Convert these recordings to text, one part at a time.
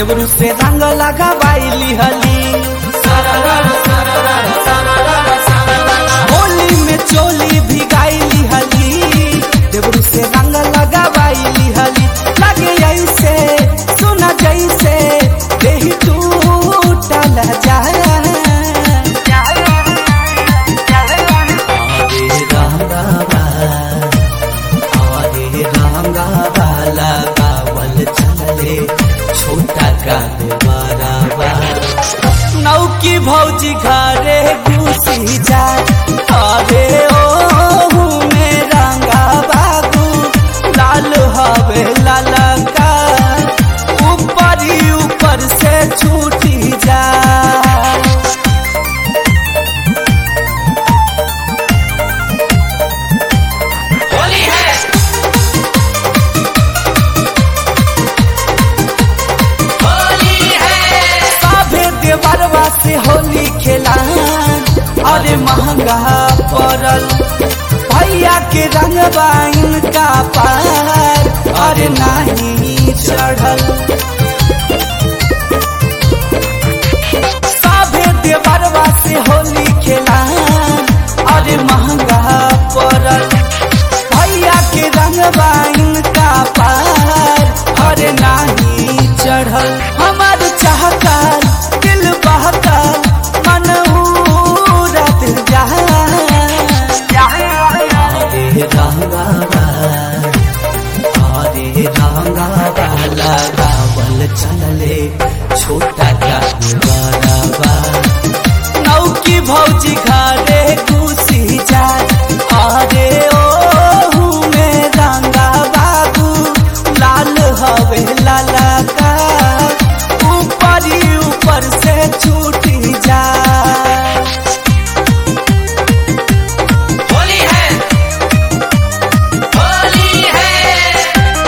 देवरू से रंग लगावाइली हली होली में चोली भिगाइली हली देवरू से रंग लगावाइली हली लगे ऐसे सुना जैसे देही टूटल जाए हरे रंगवा हरे रंगवा लगावल चले छोटा का बराबा नौकी भौजी घरे घुसी जा अरे ओ में रंगा बाबू लाल हवे लाला का ऊपर ही ऊपर से छूटी जा होली है होली है साभे देवरवा से होली खेला अरे महंगा पड़ल भैया के रंगवा इनका पार अरे नहीं चढ़ल साभे देवरवा से होली खेला अरे महंगा पड़ल भैया के रंगवा इनका पार अरे नाही चढ़ल हमार चाहकर दिल बहकर मन उड़त जा अरे रंगावा अरे रंगावा लगावल चलले छोटा का बराबा नौकी भौजी घरे घुसी जा अरे ओ में रंगा बाबू लाल हवे लाला का ऊपर ही ऊपर से छूटी जा होली है होली है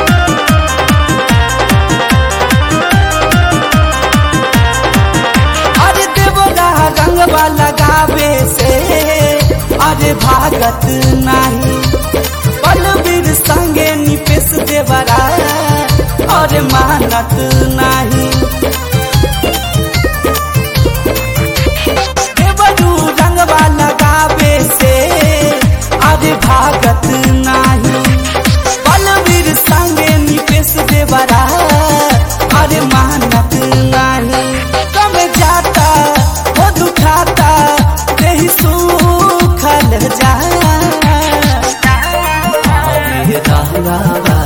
अरे देवरा रंगवा लगावे से अरे भागत नहीं बलबीर संगे निपेश देवरा अरे मानत नहीं देवरू रंगवा लगावे से अरे भागत नहीं बलबीर संगे निपेश देवरा अरे मानत नहीं कम जाता हो दुखाता देही सुखल जा अरे रंगावा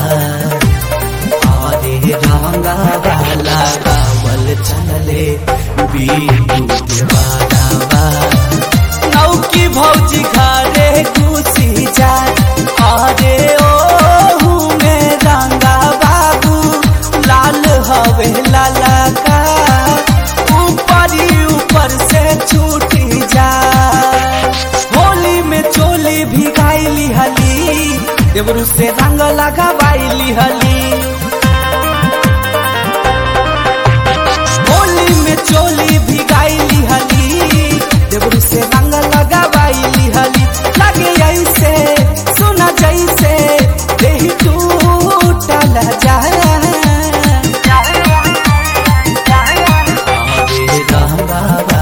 अरे रंगावा लगावल चलले बीटू देवारावा नौकी भौजी घरे घुसी जा अरे ओ में रंगा बाबू लाल हवे लाला का ऊपर ही ऊपर से छूटी जा होली में चोली भिगाइली हली देवरू से रंग लगावाइली हली होली में चोली भिगाइली हली देवरू से रंग लगावाइली हली लगे ऐसे सुना जैसे देही टूटल जाए अरे रंगावा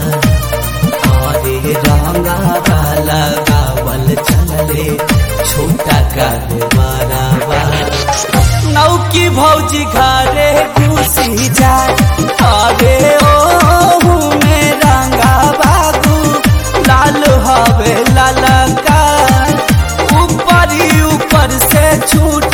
अरे रंगावा लगावल चलले छोटा का बराबा नौकी भौजी घरे घुसी जा अरे ओ में रंगा बाबू लाल हवे लाला का ऊपर ही ऊपर से छूट